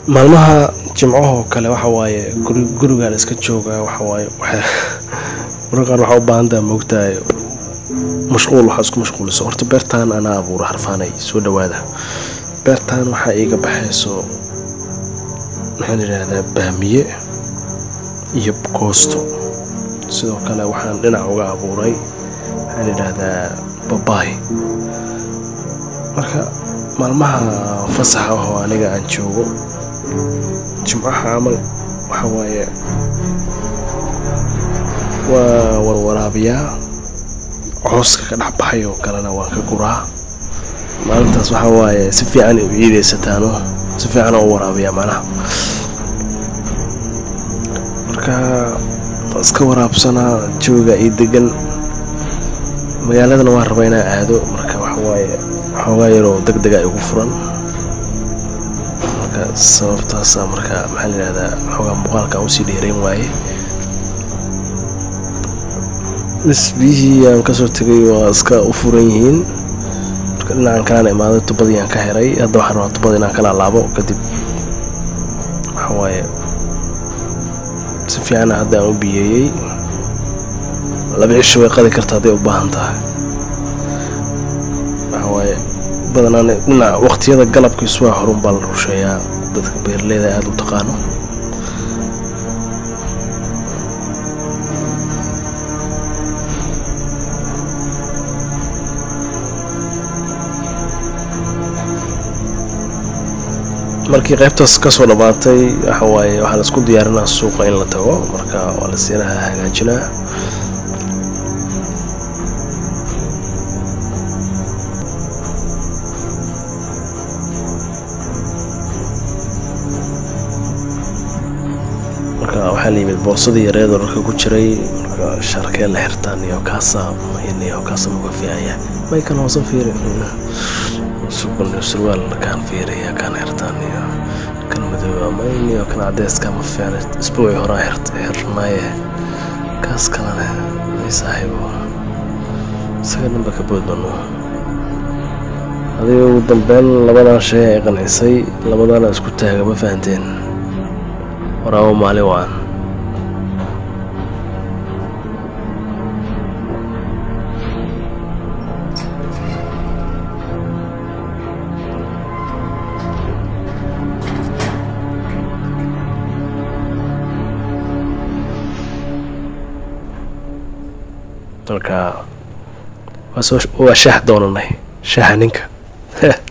maalmaha jimcahoo kale waxa waaye guri gurigaa la iska joogaa waxa waaye waxa mararka qaar waxaa u baahan tahay moogtahay mashquul waxaa isku mashquuliso horta beertaan anaa abuura harfaanay soo dhawaada beertaan waxaa iiga baxayso maxaan idhaahdaa baamiye iyo koosto sidoo kale waxaan dhinac uga abuuray maxaan idhaahdaa babaay marka maalmaha fasaxa ahoo aniga aan joogo jimcaha camal waxa waaye waa warwaraabiyaa cooska ka dhex baxay oo kalena waan ka guraa maalintaas waxaa waaye si fiican u ciidaysataano si fiican u waraabiyaa macnaha marka iska waraabsanaa jooga io degan magaaladana waan rabaa inaa aado marka waxawaaye xoogaa yaroo deg dega igu furan marka sababtaasa marka maxaa layihahdaa xoogaa muuqaalka aan usii dheerayn waaye bis biyihii aan kasoo tegay waa iska u furan yihiin marka dhinacan kalaan imaaday tubadii aan ka heray hadda waxaan rabaa tubada inaan kala laabo kadib waxawaaye si fiicana hadda aan u biyeeyey laba cisho way qadi karta hadday u baahan tahay waxawaaye badanaan dhinaca waqtiyada galabkiisu waa horun baa la rusheeyaa dadka beeraleyda aada u taqaano markii qaybtaas kasoo dhammaatay waxa waaye waxaa la isku diyaarinaa suuqa in la tago marka waa la siinaha hagaajinaa marka waxaa la yimid boorsadii yareedoo dharka ku jiray marka sharkee la xirtaan iyo kaasa iyo kaasa muga fiicaya maykan hoose fiiri surwaal kaan fiiriya kaan xirtaan iyo kan madooba mayn iyo kan cadeyska ma fiicna isbuuci horaa xirnaaye kaas kalene ay saaxiibo isaga dhanba ka boodbano adiga ugu dambeyn labadan shay ay qancisay labadana isku taaga ma fahanteen waraabo maalin waan marka waa shaah doonanay shaaha ninka